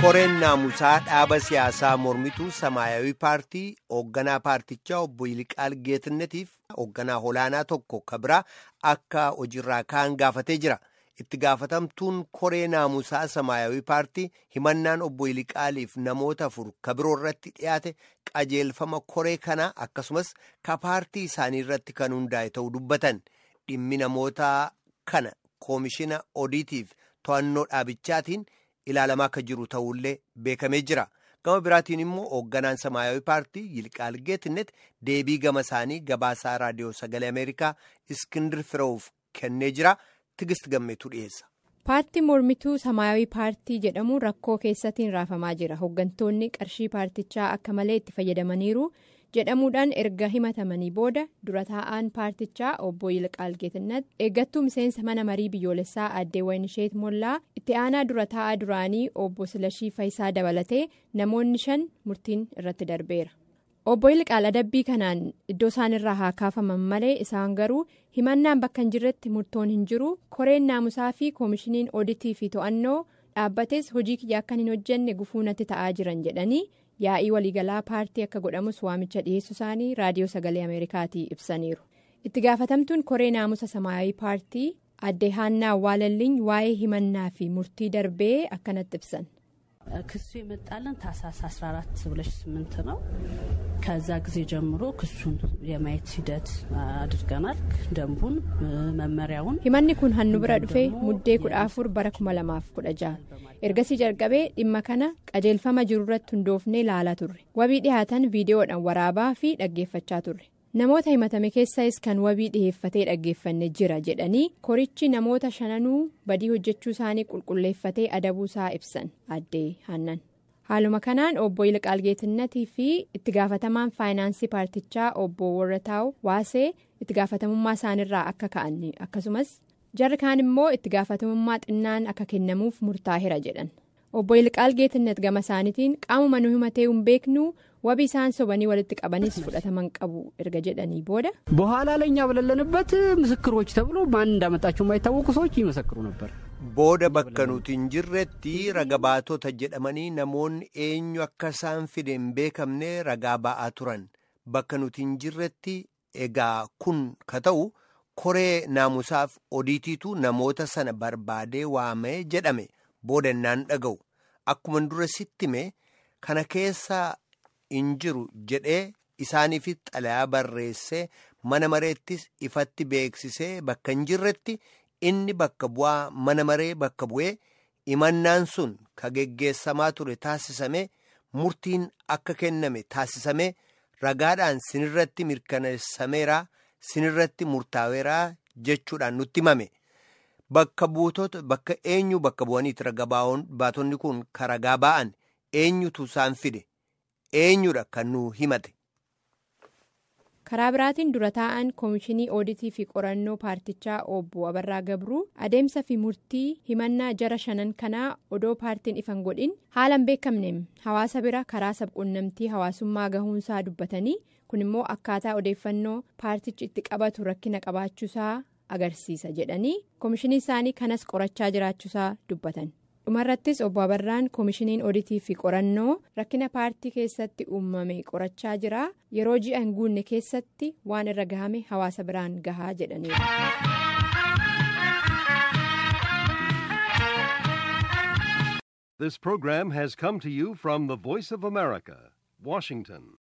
koreen naamusaa dhaaba siyaasaa mormituu samaayawii paartii hoogganaa paartichaa obbo Yiliqaal Geetannetiif hoogganaa olaanaa tokko kabiraa akka hojiirraa ka'an gaafatee jira. Itti gaafatamtuun koree naamusaa samaayawii paartii himannaan obbo Yiliqaaliif namoota afur kabiroo irratti dhiyaate qajeelfama koree kanaa akkasumas ka paartii isaanii irratti kan hundaa'e ta'uu dubbatan dhimmi namoota kana koomishina odiitiif to'annoo dhaabichaatiin. ilaalamaa akka jiru ta'ullee beekamee jira gama biraatiin immoo hoogganaan samaayawii paartii yilqaal geetnet deebii gama isaanii gabaasaa raadiyoo sagalee ameerikaa iskindir firoowuf kennee jira tigist gammeetu dhiyeessa. paartii mormituu samaayawii paartii jedhamu rakkoo keessatiin raafamaa jira hooggantoonni qarshii paartichaa akka malee itti fayyadamaniiru jedhamuudhaan erga himatamanii booda dura taa'aan paartichaa obbo Yilqaal Geetannat eeggattuu miseensa mana marii biyyoolessaa addee Wayinisheet Mollaa itti aanaa dura taa'aa duraanii obbo Silashii Fayisaa dabalatee namoonni shan murtiin irratti darbeera. Obbo Yilqaal adabbii kanaan iddoo isaan irraa haa kaafaman malee isaan garuu himannaan bakka hin jirretti murtoon hin jiru koreen naamusaa fi koomishiniin oditii fi to'annoo dhaabbates hojii kiyya akkan hin hojjenne gufuu natti ta'aa jiran jedhanii. yaa'ii waliigalaa paartii akka godhamus waamicha dhiyeessu isaanii raadiyoo sagalee ameerikaatii ibsaniiru itti gaafatamtuun koree naamusa samaayawii paartii addee haannaa awwaalalliin waa'ee himannaa fi murtii darbee akkanatti ibsan. ክሱ የመጣልን ታህሳስ 14 2008 ነው። ከዛ ጊዜ ጀምሮ ክሱን የማየት ሂደት አድርገናል። ደንቡን መመሪያውን himanni kun hannu bira dhufee muddee kudha afur bara kuma lamaaf kudha jaha ergasii jalqabee dhimma kana qajeelfama jirurratti hundoofnee ilaalaa turre wabii dhihaatan viidiyoodhaan waraabaa fi dhaggeeffachaa turre namoota himatame keessas kan wabii dhiheeffatee dhaggeeffanne jira jedhanii korichi namoota shananuu badii hojjechuu isaanii qulqulleeffatee adabuusaa ibsan addee hannan haaluma kanaan obbo Yilqaal Geetinnatii fi itti gaafatamaan faayinaansii paartichaa obbo Warrataa'u Waasee itti gaafatamummaa isaanirraa akka ka'an akkasumas jarri kaan immoo itti gaafatamummaa xinnaan akka kennamuuf murtaa'eera jedhan obbo Yilqaal Geetinnet gama isaaniitiin qaamuma nu himatee hin beeknu wabii isaan sobanii walitti qabanis fudhataman qabu erga jedhanii booda. በኋላ ላይ እኛ በሌለንበት ምስክሮች ተብሎ ማን እንዳመጣቸው የማይታወቁ ሰዎች ይመሰክሩ ነበር። booda bakka nuti hin jirretti raga baatota jedhamanii namoonni eenyu akka isaan fide hin beekamne ragaa ba'aa turan bakka nuti hin jirretti egaa kun ka ta'u koree naamusaaf odiitiitu namoota sana barbaadee waamee jedhame booda innaan dhaga'u akkuma dura sittime kana keessa hin jiru jedhee isaaniifis xalayaa barreessee mana mareettis ifatti beeksisee bakka hin jirretti. inni bakka bu'aa mana maree bakka bu'ee himannaan sun ka geggeessamaa ture taasisame murtiin akka kenname taasisame ragaadhaan sinirratti mirkaneessameeraa sinirratti murtaa'eeraa jechuudhaan nutti himame bakka buutota bakka eenyu bakka bu'aniiti raga baatonni kun ka ragaa ba'an eenyutu isaan fide eenyudha kan nu himate. karaa biraatiin dura taa'an koomishinii ooditii fi qorannoo paartichaa obbo abarraa gabruu adeemsa fi murtii himannaa jara shanan kanaa odoo paartiin ifan godhin haala hin beekamneem hawaasa bira karaa sabquunnamtii hawaasummaa gahuunsaa dubbatanii kun immoo akkaataa odeeffannoo paartichi itti qabatu rakkina qabaachuusaa agarsiisa jedhanii koomishinii isaanii kanas qorachaa jiraachuusaa dubbatan. dhumarrattis obbo abarraan koomishiniin oditii fi qorannoo rakkina paartii keessatti uumame qorachaa jira yeroo ji'a hin guunne keessatti waan irra gahame hawaasa biraan gahaa jedhaniiru. This program has come to you from the Voice of America, Washington.